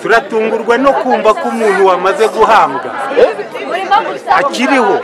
turatungurwa no kumva ko umuntu wamaze guhambwa akiriho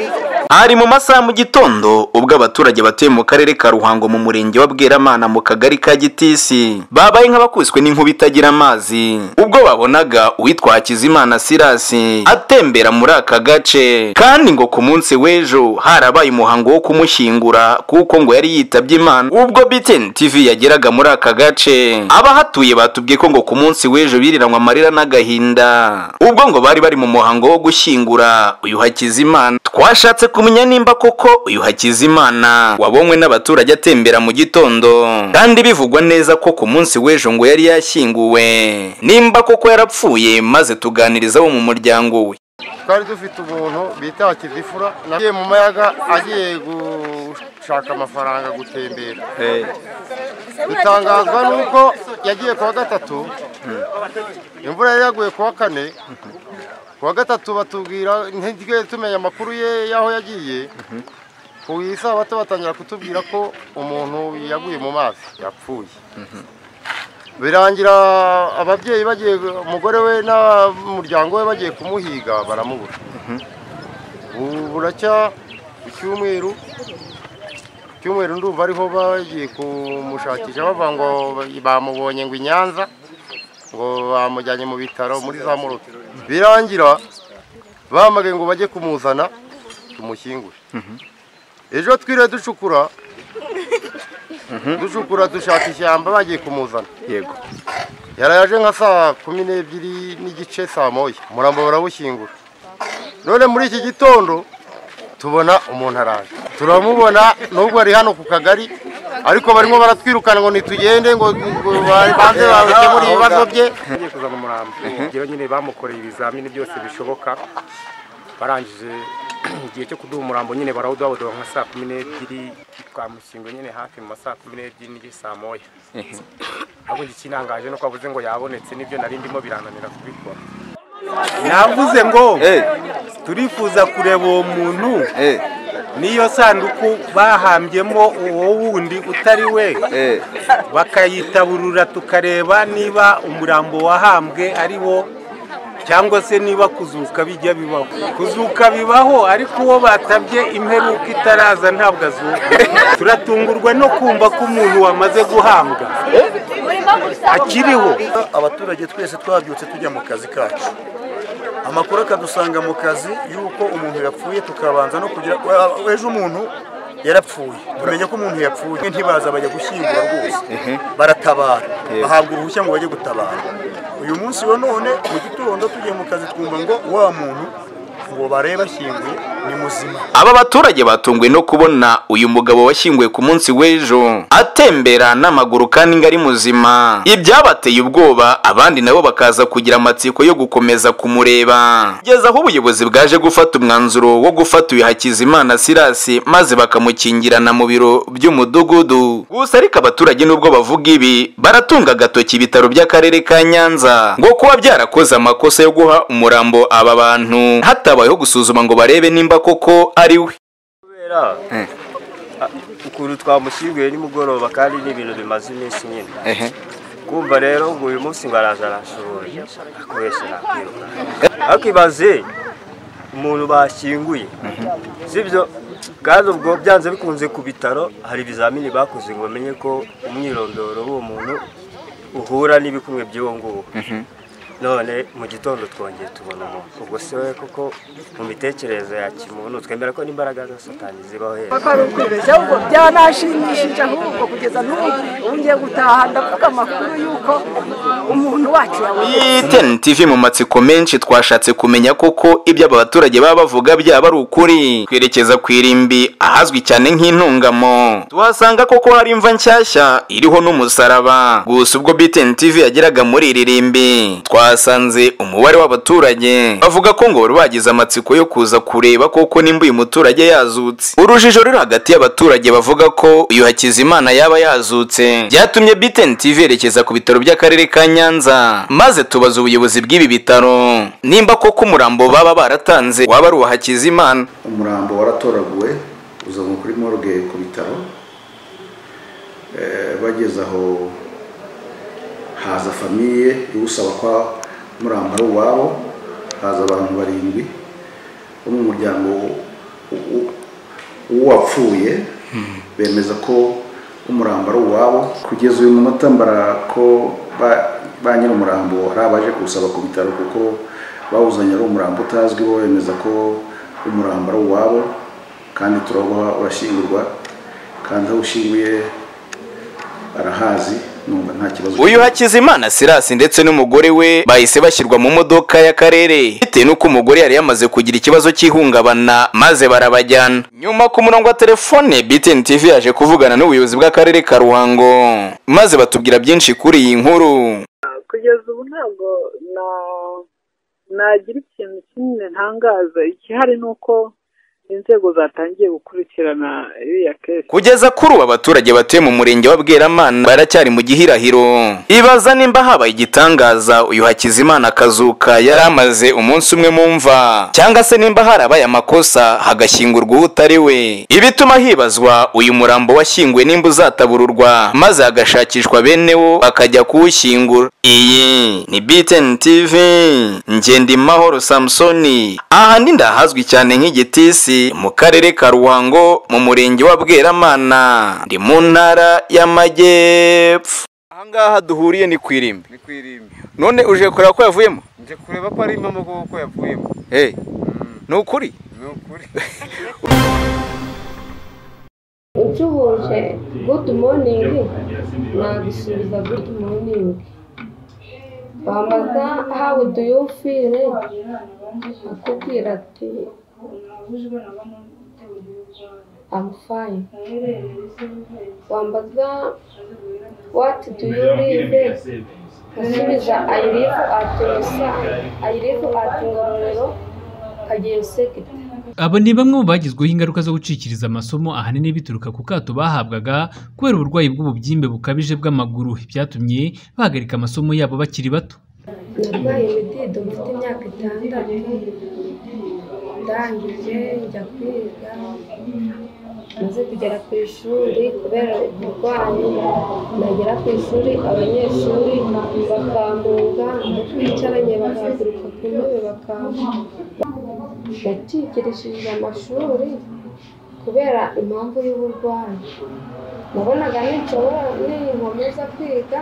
hari mu masaha mu gitondo ubwo abaturage batuye mu karere ka ruhango mu murenge wa bweramana mu kagari ka gitisi babaye nk'abakubiswe n'inkuba itagira amazi ubwo babonaga uwitwa hakizimana sirasi atembera muri aka gace kandi ngo ku munsi w'ejo harabaye umuhango wo kumushyingura kuko ngo yari yitabye imana ubwo btn tv yageraga muri aka gace abahatuye batubwiye ko ngo ku munsi w'ejo biriranywe amarira n'agahinda ubwo ngo bari bari mu muhango wo gushyingura uyu hakizimana twashatse kumenya nimba koko uyu hakizimana wabonywe n'abaturage atembera mu gitondo kandi bivugwa neza ko ku munsi w'ejo ngo yari yashyinguwe nimba koko yarapfuye maze tuganiriza abo mu muryango we twari dufite umuntu bita kivifura nagiye mu mayaga agiye gushaka amafaranga gutembera dutangazwa nuko yagiye kuwa gatatu imvura yari yaguye kuwa kane kuwa gatatu batubwira ntigwe tumenya amakuru ye y'aho yagiye ku isabato batangira kutubwira ko umuntu yaguye mu mazi yapfuye birangira ababyeyi bagiye umugore we n'umuryango we bagiye kumuhiga baramubura ubu buracya icyumweru icyumweru ndumva ariho bagiye kumushakisha bavuga ngo bamubonye ngo i nyanza ngo bamujyanye mu bitaro muri za muroke birangira bahamagaye ngo bajye kumuzana tumushyingure ejo twiriwe ducukura ducukura dushaka ishyamba bagiye kumuzana yego yaraje nka saa kumi n'ebyiri n'igice saa moya umurambo barawushyingura none muri iki gitondo tubona umuntu araje turamubona nubwo ari hano ku kagari ariko barimo baratwirukana ngo ntitugende ngo ngo banze bakemure ibibazo bye agiye kuzana umurambo rero nyine bamukoreye ibizamini byose bishoboka barangije igihe cyo kuduha umurambo nyine barawuduha nka saa kumi n'ebyiri twamushyinguye nyine hafi mu ma saa kumi n'ebyiri n'igice saa moya ahubwo igikinangaje nuko avuze ngo yabonetse n'ibyo nari ndimo birananira kubikora navuze ngo Eh, turifuza kureba uwo muntu eh, n'iyo sanduku bahambyemo uwo wundi utari we eh. bakayitaburura tukareba niba umurambo wahambwe ari wo cyangwa se niba kuzuka bijya bibaho kuzuka bibaho ariko uwo batabye imperuka itaraza ntabwo azuka turatungurwa no kumva ko umuntu wamaze guhambwa akiriho abaturage twese twabyutse tujya mu kazi kacu amakuru akadusanga mu kazi y'uko umuntu yapfuye tukabanza no kugira wa- ejo umuntu yarapfuye tumenya ko umuntu yapfuye ntibaza bajya gushyingura rwose baratabara bahabwa uruhushya ngo bajye gutabara uyu munsi wa none mu gitondo tugiye mu kazi twumva ngo wa muntu ngo barebe ashyinguye ni muzima aba baturage batunguwe no kubona uyu mugabo washyinguwe ku munsi w'ejo atembera n'amaguru kandi ngo ari muzima ibyabateye ubwoba abandi nabo bakaza kugira amatsiko yo gukomeza kumureba kugeza aho ubuyobozi bwaje gufata umwanzuro wo gufata uyu hakizimana sirasi maze bakamukingirana mu biro by'umudugudu gusa ariko abaturage nubwo bavuga ibi baratunga agatoki ibitaro by'akarere ka nyanza ngo kuba byarakoze amakosa yo guha umurambo aba bantu hatabayeho gusuzuma ngo barebe nimba koko ari we kubera ukuntu twamushyinguye nimugoroba kandi ni ibintu bimaze iminsi nyine kumva rero ngo uyu munsi ngo araza arashoboye akoresha nakwiruka ariko ibaze umuntu bashyinguye sibyo kandi ubwo byanze bikunze ku bitaro hari ibizamini bakoze ngo bamenye ko umwirondoro w'uwo muntu uhura n'ibikumwe by'uwo nguwo none mu gitondo twongeye tubona umuntu ubwo se we koko mu mitekerereze ya kimuntu twemera ko n'imbaraga za satani zibaho heza kwari ukwibeshya ahubwo byanashimishije ahubwo kugeza n'ubu ubu ngiye gutaha ndavuga amakuru y'uko umuntu wacu yabuze ten tv mu matsiko menshi twashatse kumenya koko ibyo aba baturage baba bavuga byaba ari ukuri twerekeza ku irimbi ahazwi cyane nk'intungamo tuhasanga koko hari imva nshyashya iriho n'umusaraba gusa ubwo btn tv yageraga muri iri rimbi twasanze umubare w'abaturage bavuga ko ngo bari bagize amatsiko yo kuza kureba koko nimba uyu muturage yazutse urujijo ruri hagati y'abaturage bavuga ko uyu hakizimana yaba yazutse byatumye btn tv yerekeza ku bitaro by'akarere ka nyanza maze tubaza ubuyobozi bw'ibi bitaro nimba koko umurambo baba baratanze waba ari uwa hakizimana umurambo waratoraguwe uzanwa kuri morgue ku bitaro Eh, bageze aho haza famiye iwusaba ko murambara iwabo haza abantu barindwi bo mu muryango w- w- w'uwapfuye bemeza ko umurambaro wabo kugeza uyu munota mbara ko ba- ba nyir'umurambo hari abaje kuwusaba ku bitaro kuko bawuzanye ari umurambo utazwi bo bemeza ko umurambaro wabo kandi turaba urashyingurwa kandi aho ushinguye arahazi numva nta kibazo uyu hakizimana sirasi ndetse n'umugore we bahise bashyirwa mu modoka y'akarere bitewe n'uko umugore yari yamaze kugira ikibazo cy'ihungabana maze barabajyana nyuma ku murongo wa telefone btn tv yaje kuvugana n'ubuyobozi bw'akarere ka ruhango maze batubwira byinshi kuri iyi nkuru kugeza ubu ntabwo na nagira ikintu kinini ntangaza ikihari ni uko inzego zatangiye gukurikirana iriya kesi kugeza kuri ubu abaturage batuye mu murenge wa bweramana baracyari mu gihirahiro ibaza nimba habaye igitangaza uyu hakizimana akazuka yari amaze umunsi umwe mu mva cyangwa se nimba harabaye amakosa hagashyingurwa utari we ibituma hibazwa uyu murambo washyinguwe nimba uzatabururwa maze hagashakishwa bene wo bakajya kuwushyingura iyi ni btn tv ngendimahoro samusoni aha ni ndahazwi cyane nk'igitisi mu karere ka ruhango mu murenge wa bweramana ndi mu ntara y'amajyepfo ahangaha duhuriye ni ku irimbi ni ku irimbi none uje kureba ko yavuyemo nje kureba ko ari impamo kuko yavuyemo hey. ni ukuri ni ukuri ucuhuje good morning nagusubiza good morning bamaza how do you feel akubwira ati I'm fine wambaza what do you live nkasubiza I live at Rusa I live at Ngororero Kageyo sector aba ni bamwe mu bagizweho ingaruka zo gucikiriza amasomo ahanini bituruka ku kato bahabwaga kubera uburwayi bw'ububyimbe bukabije bw'amaguru byatumye bahagarika amasomo yabo bakiri bato narwaye imidido mfite imyaka itandatu ndangije njya kwiga maze kugera ku ishuri kubera uburwayi nagera ku ishuri abanyeshuri bakampunga aho twicaranye bagahaguruka ku ntebe bakampunga yacikirishije amashuri kubera impamvu y'uburwayi nabonaga ninshobora ninkomeza kwiga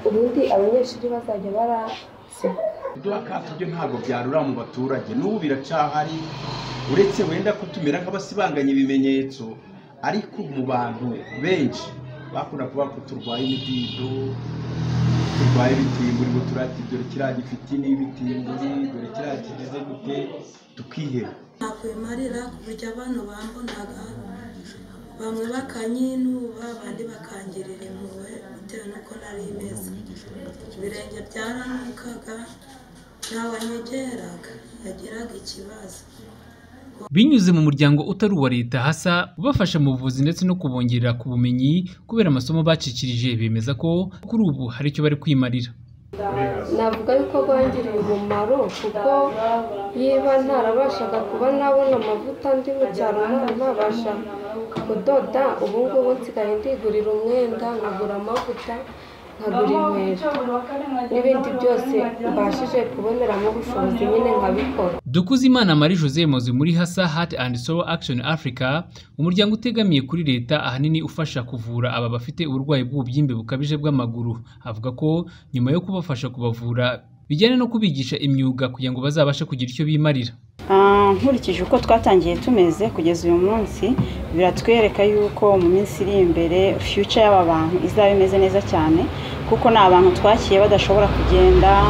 ubundi abanyeshuri bazajya baraseka akato byo ntabwo byarura mu baturage n'ubu biracahari uretse wenda ko tumera nk'abasibanganya ibimenyetso ariko mu bantu benshi bakunda kuvuga ko turwaye imidido turwaye ibitimburi ngo turate dore kiriya gifite n'ibitimburi dore kiriya kigize gute tukiheba nakwimarira ku buryo abantu bambonaga bamwe bakanyinuba abandi bakangirira impuhwe bitewe n'uko nari meze ibirenge byaranukaga ntawanyegeraga yagiraga ikibazo binyuze mu muryango utari uwa leta hasa ubafasha mu buvuzi ndetse no kubongerera ku bumenyi kubera amasomo bacikirije bemeza ko kuri ubu hari icyo bari kwimarira navuga yuko rwangiriye umumaro kuko niba ntarabashaga kuba nabona amavuta ndi mu cyaro nkaba nabasha kudoda ubu ngubu nsigaye ndigurira umwenda nkagura amavuta nkagura inkweto n'ibindi byose mbashije kuboneramo ubushobozi nyine nkabikora Dukuzimana Marie Jose Mozi muri Hasa Heart and Soul Action Africa, umuryango utegamiye kuri leta ahanini ufasha kuvura aba bafite uburwayi bw'ububyimbe bukabije bw'amaguru. Avuga ko nyuma yo kubafasha kubavura bijyana no kubigisha imyuga kugira ngo bazabashe kugira icyo bimarira. Ah, nkurikije uko twatangiye tumeze kugeza uyu munsi biratwereka yuko mu minsi iri imbere future y'aba bantu izaba imeze neza cyane kuko ni abantu twakiye badashobora kugenda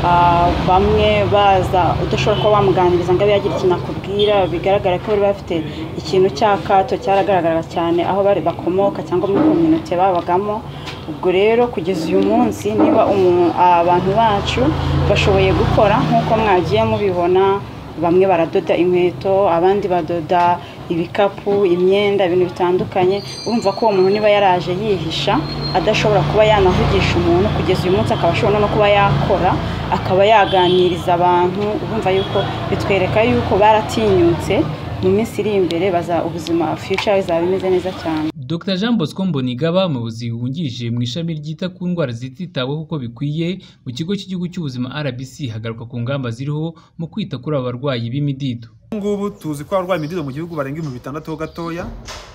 ah, bamwe baza udashobora kuba wamuganiriza ngo abe yagira ikintu akubwira bigaragara ko bari bafite ikintu cy'akato cyaragaragara cyane aho bari bakomoka cyangwa muri kominote babagamo ubwo rero kugeza uyu munsi niba umu- abantu bacu bashoboye gukora nk'uko mwagiye mubibona bamwe baradoda inkweto abandi badoda ibikapu imyenda ibintu bitandukanye urumva ko uwo muntu niba yaraje yihisha adashobora kuba yanavugisha umuntu kugeza uyu munsi akaba ashobora no kuba yakora akaba yaganiriza abantu urumva yuko bitwereka yuko baratinyutse mu minsi iri imbere baza ubuzima future bizaba bimeze neza cyane Dr Jean Bosco Mbonigaba umuyobozi wungirije mu ishami ryita ku ndwara zititaweho uko bikwiye mu kigo cy'igihugu cy'ubuzima RBC hagaruka ku ngamba ziriho mu kwita kuri aba barwayi b'imidido ngubu tuzi ko abarwaye imidido mu gihugu barenga ibihumbi bitandatu ho gatoya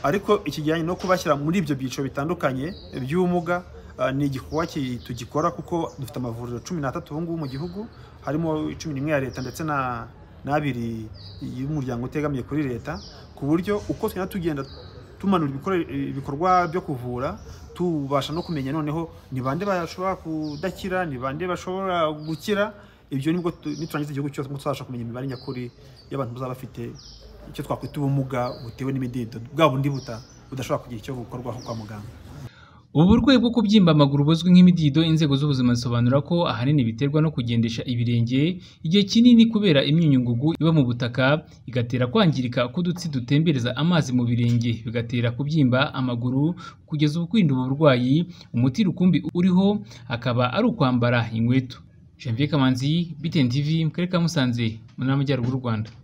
ariko ikijyanye no kubashyira muri ibyo byiciro bitandukanye by'ubumuga ah, ni igikorwa ki- tugikora kuko dufite amavuriro cumi n'atatu ubu ngubu mu gihugu harimo cumi n'imwe ya leta ndetse na n'abiri y'umuryango utegamiye kuri leta ku buryo uko tugenda tugenda tumanura ibikore- ibikorwa byo kuvura tubasha no kumenya noneho ni bande bashobora kudakira ni bande bashobora gukira ibyo nibwo tu- niturangiza igihugu cyose tuzabasha kumenya imibare nyakuri y'abantu bazaba bafite icyo twakwita ubumuga butewe n'imidido bwa bundi buta budashobora kugira icyo bukorwaho kwa muganga ubu burwayi bwo kubyimba amaguru buzwi nk'imidido inzego z'ubuzima zisobanura ko ahanini biterwa no kugendesha ibirenge igihe kinini kubera imyunyungugu iba mu butaka igatera kwangirika k'udutsi dutembereza amazi mu birenge bigatera kubyimba amaguru kugeza ubu kwirinda ubu burwayi umuti rukumbi uriho akaba ari ukwambara inkweto Janvier Kamanzi, BTN TV, mu karere ka Musanze, mu ntara y'Amajyaruguru y'u Rwanda.